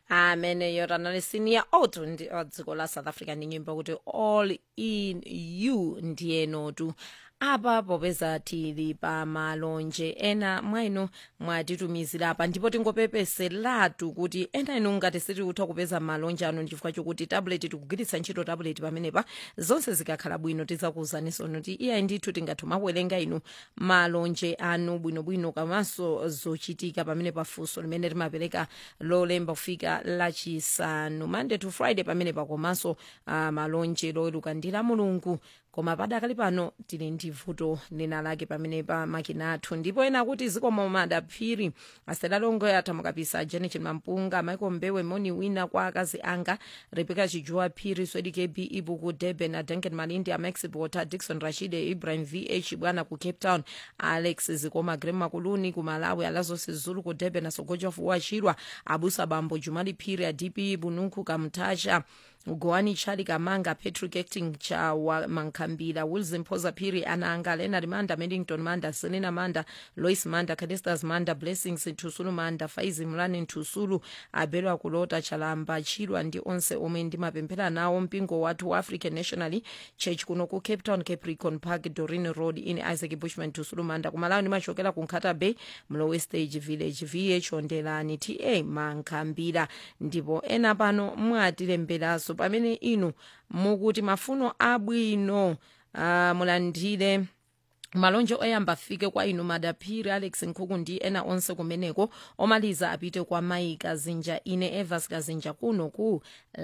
amene yotanali senior auto ndi wa dziko la south africa ndi nyimbo kuti all in you ndiyenotu apa popeza tili pa malonje ena mwa inu mwatitumizira apa ndipo tingopepeseratu kuti ena inu ngati sitikutha kupeza malonje anu chifukwa chokuti tablet tikugwiritsa ntchito tablet pamenepa zonse zikakhala bwino tidzakuwuzaninso kuti iyayi ndithu tingathe kuwerenga inu malonje anu bwinobwino komanso zochitika pamene pafunso limene timapereka lolemba kufika lachisanu monday to friday pamenepa komanso uh, malonje loweruka ndi la mulungu koma padakali pano tili ndi vuto lina lake pamene pa makina athu ndipo ena kuti zikomo madaphiri aselalongo atha mukapisa janet mampunga michael mbewe moni wina kwa akazi anga rebeka chijuwa phiri swedi kb ibu ku durban adanken malindi amax bota dixon rashide ibrahim vh bwana ku cape town alex zikoma grema kuluni ku malawi alazo sizulu ku durban asogoja fuwa chirwa abusa bambo jumali phiri adp bununku kamtasha goani chali kamanga patrick acting cha wa mankhambira wilson phoza phiri ananga leonard manda medington manda selena manda lois manda cadestas manda blessings nthusulu manda faizi mlani nthusulu abelwa kulota chalamba chilwa ndi onse omwe ndimapemphera nawo mpingo wathu wa african national church kuno ku cape town capricorn park dorin road in isaac bushman nthusulu manda kumalawi ndimachokera ku nkhata bay mlowe stage village vh ondelani ta mankhambira ndipo ena pano mwatilemberanso pamene inu mukuti mafuno abwino uh, mulandire malonje oyamba afike kwa inu madaphiri alex nkhuku ndi ena onse kumeneko omaliza apite kwa mai kazinja ine evas kazinja kuno ku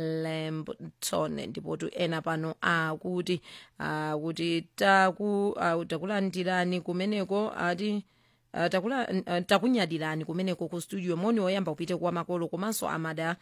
lambton ndipotu ena pano akuti akuti taku, uh, takulandirani kumeneko ati Uh, takula uh, takunyadirani kumeneko ku studio moni woyamba kupite kwa makolo komanso amada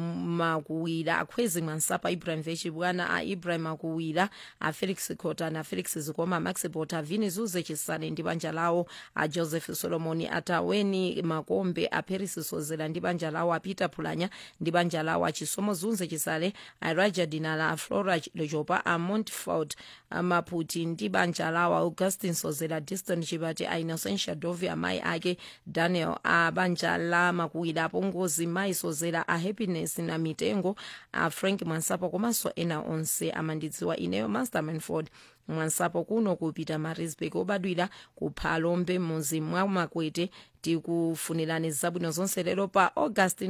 makuwira akhwezi mwansapa ibrahim vechi bwana a ibrahim akuwira a felix cota na felix zikoma max bota vini zuze chisane ndi banja lawo a joseph solomoni ataweni makombe a paris sozera ndi banja lawo a peter pulanya ndi banja lawo a chisomo zunze chisale a raja dinala a flora lejopa a montfort a maputi ndi banja lawo a augustin sozera diston chibati a innocentia dov Sylvia mai ake Daniel a banja la makuwira apongozi mai sozera a happiness na mitengo a Frank Mwansapo komanso ena onse amandidziwa ineyo Master Manford mwansapo kuno kupita marisburg obadwira kuphalombe muzi mwa makwete tikufunirani zabwino zonse lero pa august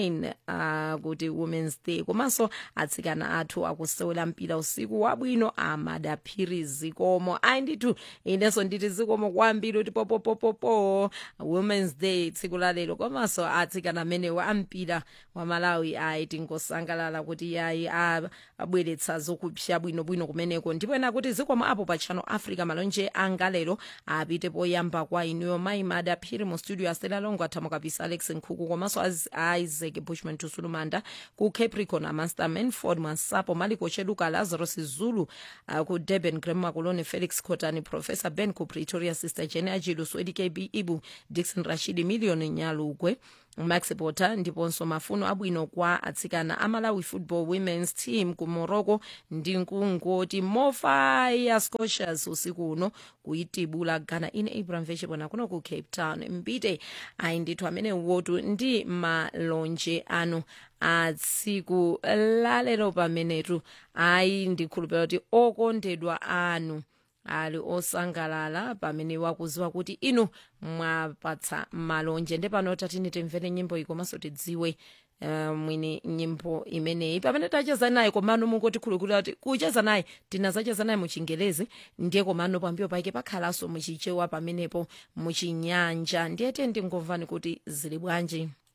9 uh, kuti womens day komanso atsikana athu akusewera mpira usiku wabwino amadaphiri zikomo ayi ndithu inenso nditi zikomo kwambiri kuti popopopopo womens day tsiku la lero komanso atsikana amenewo ampira wa malawi ayi tingosangalala kuti yayi abweretsa zokupsya bwinobwino kumeneko ndipo ena kuti zikomo apo pa channel africa malonje anga lero apite poyamba kwa inuyo mayi madaphiri mu studio asela longo athamo kapisa alex nkhuku komanso isaac bushman tusulumanda ku capricorn amaster manford mwansapo maliko cheduka lazarus zulu uh, ku durban grandma kuloni felix cotani professor ben ku pretoria sister jene ajilu swedi kb ibu dixon rashidi million nyalugwe max potter ndiponso mafuno abwino kwa atsikana amalawi football women's team ku morocco ndi nkungoti mofaya scotias usiku uno kuitibula ghana ine ibrahim vechipona kuno ku cape town mbite ayi ndithu amene wotu ndi malonje anu a tsiku lalero pamenetu ayi ndikhulupira kuti okondedwa anu ali osangalala pamene wakuziwa kuti inu mwapatsa malonje ndepano tatini timvere nyimbo iyi komanso tidziwe uh, mwini nyimbo imeneyi pamene tacheza naye komano mungoti khulukhulira kuti kucheza naye tinazacheza naye muchingelezi ndiye komano pambiyo pake pakhalanso muchichewa pamenepo muchinyanja ndiye tiye ndingomvani kuti zili bwanji